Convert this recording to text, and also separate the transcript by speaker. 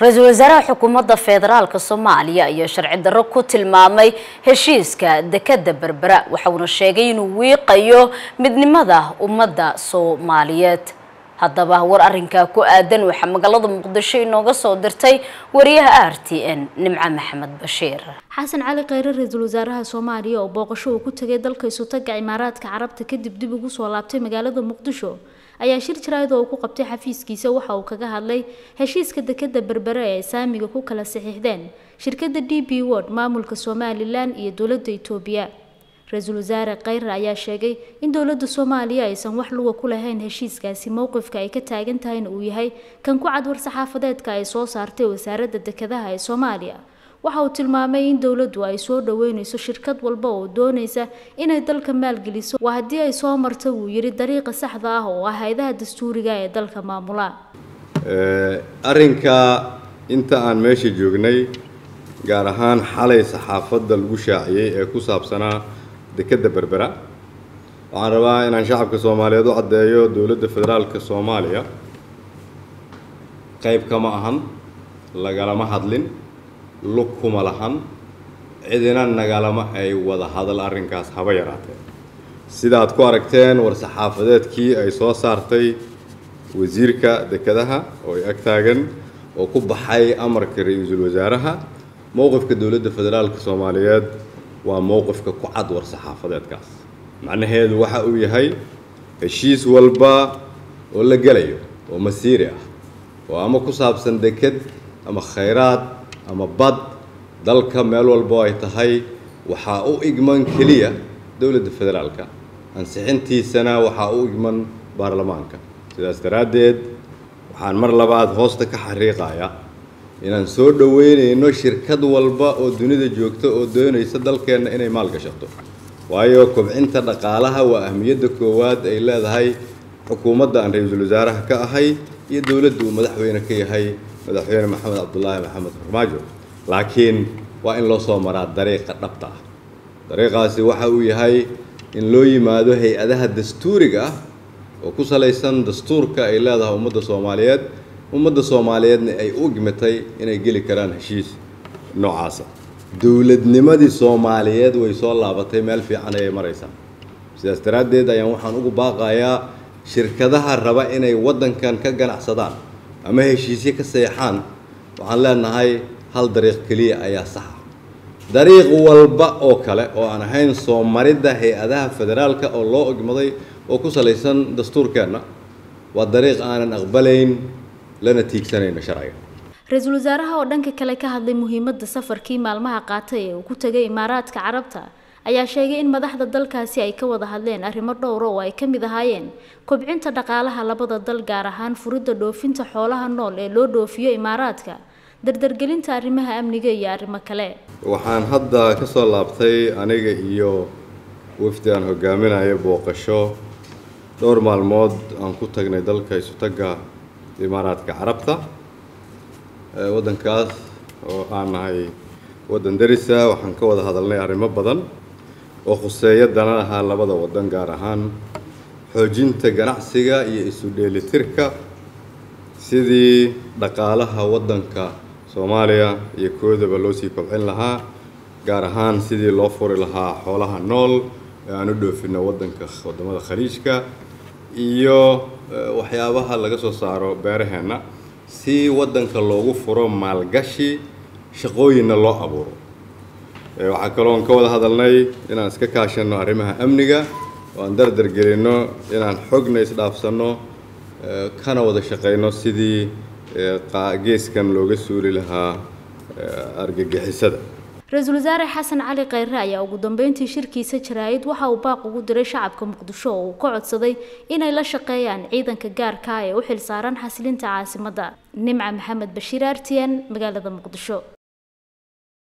Speaker 1: ra-iisul wasaaraha xukuumadda federaalk soomaaliya ayaa sharci darro ku tilmaamay heshiiska dekadda berbera waxauna sheegay inuu wiiqayo midnimada ummadda soomaaliyeed haddaba war arrinkaa ku aadan waxaa magaalada muqdisho inooga soo dirtay wariyaha r t n nimco maxamed bashiir
Speaker 2: xasan cali kheyre ra-iisul wasaaraha soomaaliya oo booqasho uu ku tegay dalka isutaga imaaraadka carabta kadib dib ugu soo laabtay magaalada muqdisho ayaa shir jaraa'id oo uu ku qabtay xafiiskiisa waxa uu kaga hadlay heshiiska dekadda berbere ee saamiga ku kala saxiixdeen shirkadda d b word maamulka somalilan iyo dowladda itoobiya ra-iisul wasaare kheyre ayaa sheegay in dowladda soomaaliya aysan wax luga ku lahayn heshiiskaasi mowqifka ay ka taagan tahayna uu yahay kan ku cad war-saxaafadeedka ay soo saartay wasaaradda dekedaha ee soomaaliya waxa uu tilmaamay in dowladdu ay soo dhaweyneyso shirkad walba oo doonaysa inay dalka maalgeliso waa haddii ay soo marta wuu yidhi dariiqa saxda ah oo ah hay-adaha dastuuriga ee dalka maamula
Speaker 3: arrinka inta aan meesha joognay gaar ahaan xalay saxaafadda lagu shaaciyey ee ku saabsanaa dekedda berbera waxaan rabaa inaan shacabka soomaaliyeed u caddeeyo dowladda federaalka soomaaliya qayb kama ahan lagalama hadlin lug kuma lahan cidina nagalama ay wada hadal arrinkaas haba yaraatee sidaad ku aragteen war-saxaafadeedkii ay soo saartay wasiirka dekedaha oo ay ag taagan oo ku baxay amarka ra-iisul wasaaraha mowqifka dowladda federaalka soomaaliyeed waa mowqifka ku cad war-saxaafadeedkaas macnaheedu waxa uu yahay heshiis walba oo la gelayo oo masiiri ah oo ama ku saabsan deked ama khayraad ama bad dalka meel walbo ay tahay waxaa u igman keliya dowladda federaalka ansixintiisana waxaa u igman baarlamaanka sidaas daraaddeed waxaan mar labaad hoosta ka xariiqaya inaan soo dhoweynayno shirkad walba oo dunida joogta oo doonaysa dalkeenna inay maalgashato waayo kobcinta dhaqaalaha waa ahmiyadda koowaad ay leedahay xukuumadda aan ra-iisul wasaaraha ka ahay iyo dowladda uu madaxweyne ka yahay madaxweyne maxamed cabdulaahi maxamed farmaajo laakiin waa in loo soo maraa dariiqa dhabta ah dariiqaasi waxa uu yahay in loo yimaado hay-adaha dastuuriga ah oo ku salaysan dastuurka ay leedahay ummadda soomaaliyeed ummadda soomaaliyeedna ay u gimatay inay geli karaan heshiis noocaasa dowladnimadii soomaaliyeed way soo laabatay meel fiican ayay maraysaa sidaas daraaddeed ayaan waxaan ugu baaqayaa shirkadaha raba inay waddankan ka ganacsadaan ama heshiisyo ka seexaan waxaan leenahay hal dariiq keliya ayaa saxa dariiq walba oo kale oo aan ahayn soo maridda hay-adaha federaalka oo loo ogmaday oo ku salaysan dastuurkeenna waa dariiq aanan aqbalayn lana tiigsanayno sharciga
Speaker 2: ra-iisul wasaaraha oo dhanka kale ka hadlay muhiimadda safarkii maalmaha qaatay ee uu ku tegay imaaraadka carabta ayaa sheegay in madaxda dalkaasi ay ka wada hadleen arrimo dhowra oo ay ka mid ahaayeen kobcinta dhaqaalaha labada dal gaar ahaan furidda dhoofinta xoolaha nool ee loo dhoofiyo imaaraadka dardargelinta arrimaha amniga iyo arrimo kale
Speaker 3: waxaan hadda ka soo laabtay aniga iyo wafdi aan hogaaminayo booqasho dhowr maalmood aan ku tagnay dalka isutagga imaaraadka carabta waddankaas oo aan nahay waddan darisa waxaan ka wada hadalnay arrimo badan oo khuseeya dananaha labada waddan gaar ahaan xoojinta ganacsiga iyo isu dheelitirka sidii dhaqaalaha waddanka soomaaliya iyo koodaba loo sii kobcin lahaa gaar ahaan sidii loo furi lahaa xoolaha nool ee aan u dhoofinno waddanka waddamada khaliijka iyo waxyaabaha laga soo saaro beeraheenna si waddanka loogu furo maalgashi shaqooyinna loo abuuro waxaa kaloon ka wada hadalnay inaan iska kaashanno arrimaha amniga oo aan dardar gelinno inaan xogna isdhaafsanno kana wada shaqayno sidii geeskan looga suuli lahaa argagixisada
Speaker 2: ra-iisul wasaare xasan cali kheyre ayaa ugu dambeyntii shirkiisa jaraa'id waxa uu baaq ugu diray shacabka muqdisho oo uu ka codsaday inay la shaqeeyaan ciidanka gaarka ah ee u xilsaaran xasilinta caasimadda nimca maxamed bashiir artiyan magaalada muqdisho